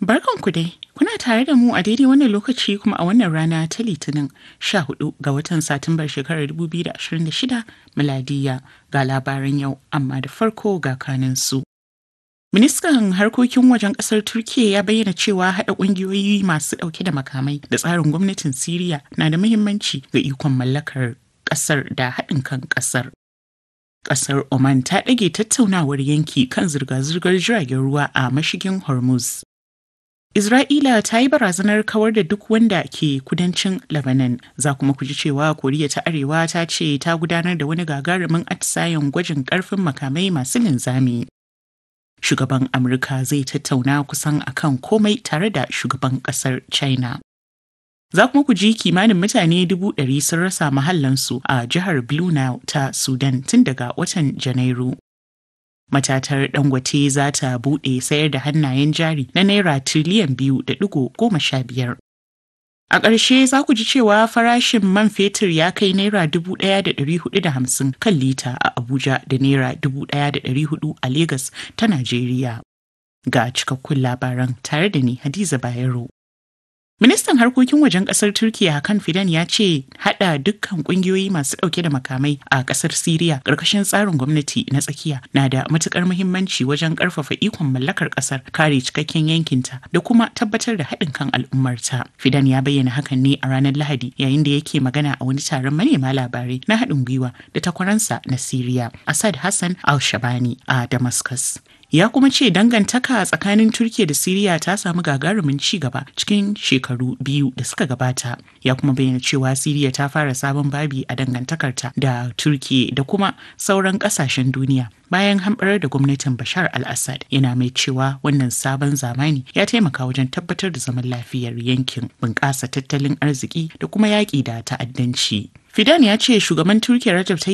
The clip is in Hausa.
Barkanku dai, kuna tare da mu a daidai wannan lokaci kuma a wannan rana ta Litinin 14 ga watan Satumbar shekarar 2026 miladiya ga labaran yau amma da farko ga kaninsu. Ministan harkokin wajen kasar Turkiyya ya bayyana cewa haɗa ƙungiyoyi masu ɗauke da makamai da tsarin gwamnatin Siriya na da muhimmanci ga ikon mallakar ƙasar da haɗin kan ƙasar. Ƙasar Oman ta ɗage tattaunawar yanki kan zirga-zirgar jiragen ruwa a mashigin Hormuz. Isra'ila ta yi barazanar kawar da duk wanda ke kudancin Lebanon. Za kuma ku ji cewa Koriya ta Arewa ta ce ta gudanar da wani gagarumin atisayen gwajin ƙarfin makamai masu linzami. Shugaban Amurka zai tattauna kusan akan komai tare da shugaban ƙasar China. Za kuma ku ji kimanin mutane dubu ɗari sun rasa mahallansu a jihar Blue Nile ta Sudan tun daga watan Janairu. Matatar Dangote za ta buɗe sayar da hannayen jari na Naira tiriliyan biyu da ɗigo goma sha biyar. A ƙarshe za ku ji cewa farashin man fetur ya kai Naira dubu ɗaya da ɗari hudu da hamsin kan lita a Abuja da Naira dubu ɗaya da ɗari hudu a Legas ta Najeriya. Ga cikakkun labaran tare da ni Hadiza Bayero. Ministan harkokin wajen kasar Turkiya Hakan Fidan ya ce hada dukkan kungiyoyi masu dauke da makamai a kasar Siriya karkashin tsarin gwamnati na tsakiya na da matukar muhimmanci wajen karfafa ikon mallakar kasar kare cikakken yankinta da kuma tabbatar da haɗin kan al'ummarta. Fidan ya bayyana hakan ne a ranar Lahadi yayin da yake magana a wani taron manema labarai na haɗin gwiwa da takwaransa na Siriya Asad Hassan al-Shabani a Damascus. ya kuma ce dangantaka tsakanin turkiya da siriya ta samu gagarumin ci gaba cikin shekaru biyu da suka gabata ya kuma bayyana cewa siriya ta fara sabon babi a dangantakarta da turkiya da kuma sauran kasashen duniya bayan hamɓarar da gwamnatin bashar al-assad yana mai cewa wannan sabon zamani ya taimaka wajen tabbatar da zaman lafiyar yankin bunƙasa tattalin arziki da kuma yaƙi da ta'addanci fidan ya ce shugaban turkiya rajab